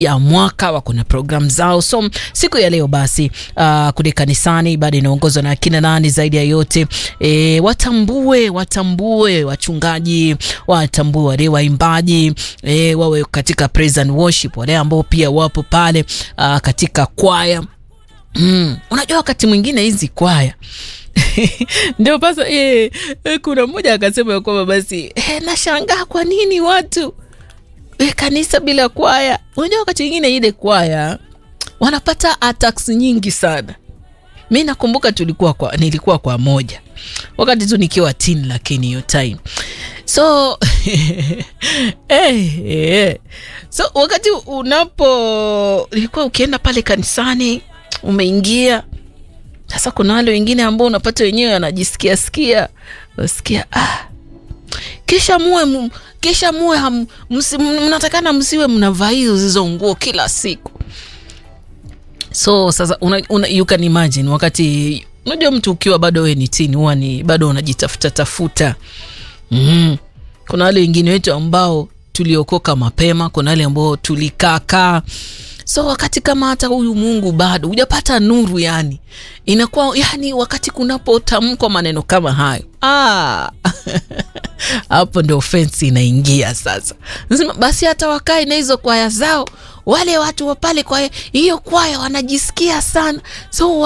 ya mwaka wako na programu zao. So siku ya leo basi, uh, kule kanisani ibada inaongozwa na akina nani zaidi ya yote e, watambue watambue wachungaji, watambue wale waimbaji e, wawe katika praise and worship, wale ambao pia wapo pale uh, katika kwaya mm. Unajua wakati mwingine hizi kwaya ndio pasa e, e, kuna mmoja akasema ya kwamba basi e, nashangaa kwa nini watu e, kanisa bila kwaya. Unajua wakati mwingine ile kwaya wanapata attacks nyingi sana. Mi nakumbuka tulikuwa kwa, nilikuwa kwa moja wakati tu nikiwa teen, lakini hiyo time so hey, hey. So wakati unapo ilikuwa ukienda pale kanisani umeingia sasa, kuna wale wengine ambao unapata wenyewe anajisikia sikia wasikia ah, kisha muwe kisha muwe mnatakana msiwe mnavaa hizo zizo nguo kila siku. So sasa una, una, you can imagine wakati unajua mtu ukiwa bado wewe ni tini huwa ni bado unajitafuta tafuta. mm. Kuna wale wengine wetu ambao tuliokoka mapema, kuna wale ambao tulikaakaa so wakati kama hata huyu Mungu bado hujapata nuru, yani inakuwa yani, wakati kunapotamkwa maneno kama hayo ah, hapo ndo ofensi inaingia sasa. Nasema basi hata wakae na hizo kwaya zao, wale watu wa pale kwa hiyo kwaya wanajisikia sana so